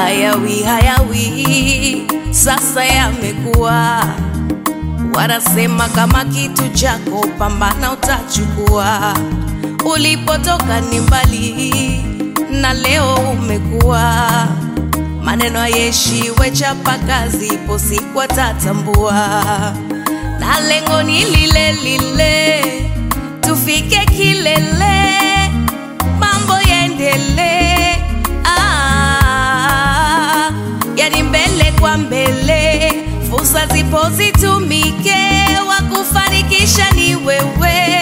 hayawi hayawi, sasa yamekuwa. Wanasema kama kitu chako pambana, utachukua. Ulipotoka ni mbali, na leo umekuwa. Maneno yeshiwe, chapa kazi, ipo siku atatambua, na lengo ni lile lile, tufike kilele, mambo yaendelee. Ah, yani mbele kwa mbele, fursa zipo zitumike, wa kufanikisha ni wewe.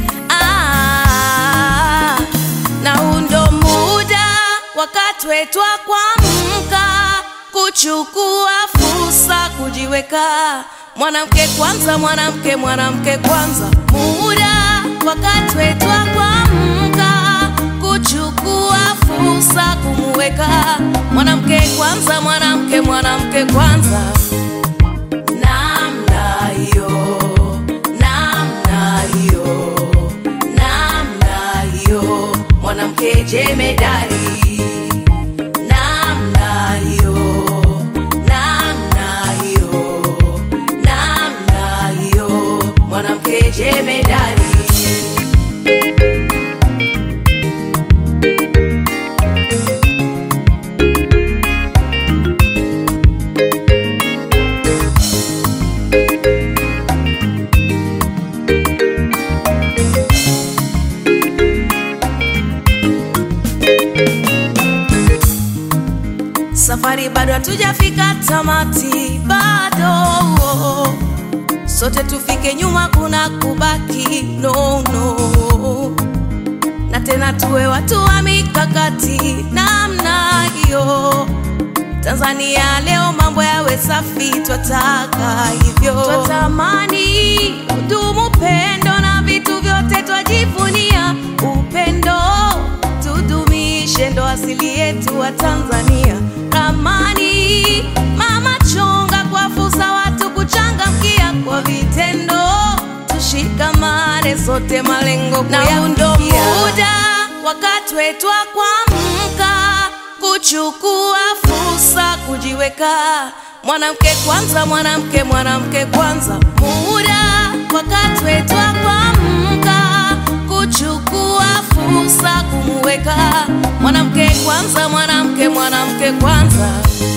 Ah, na huu ndo muda wakati wetu wa kuamka, kuchukua fursa, kujiweka mwanamke kwanza, mwanamke mwanamke kwanza. Muda wakati wetu wa kuamka, kuchukua fursa, kumuweka mwanamke kwanza, mwanamke mwanamke kwanza. Namna hiyo, namna hiyo, namna hiyo, mwanamke jemedari. Namna hiyo, namna hiyo, namna hiyo, mwanamke jemedari. Safari bado hatujafika tamati, bado sote tufike, nyuma kuna kubaki no, no. Na tena tuwe watu wa mikakati namna hiyo. Tanzania leo mambo yawe safi, twataka hivyo, twatamani udumu pendo na vitu vyote twajivunia upendo, tudumishe ndo asili yetu wa Tanzania. Ramani mama chonga kwa fursa, watu kuchangamkia kwa vitendo, tushikamane sote, malengo na huu ndo muda wakati wetu wa kuamka, kuchukua fursa, kujiweka mwanamke kwanza, mwanamke mwanamke kwanza. Muda wakati wetu wa kuamka, kuchukua fursa, kumuweka mwanamke kwanza, mwanamke mwanamke kwanza.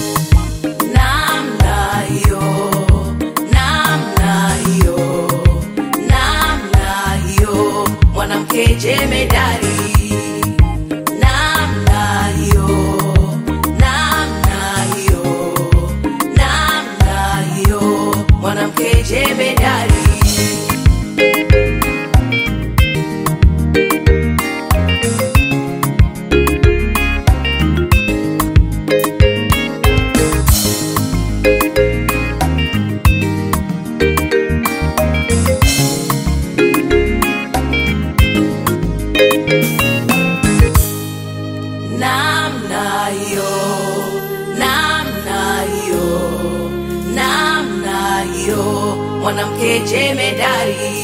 Namna hiyo, namna hiyo, namna hiyo, mwanamke jemedari. Namna hiyo, namna hiyo, namna hiyo, mwanamke jemedari. Namna hiyo, namna hiyo, namna hiyo, mwanamke jemedari.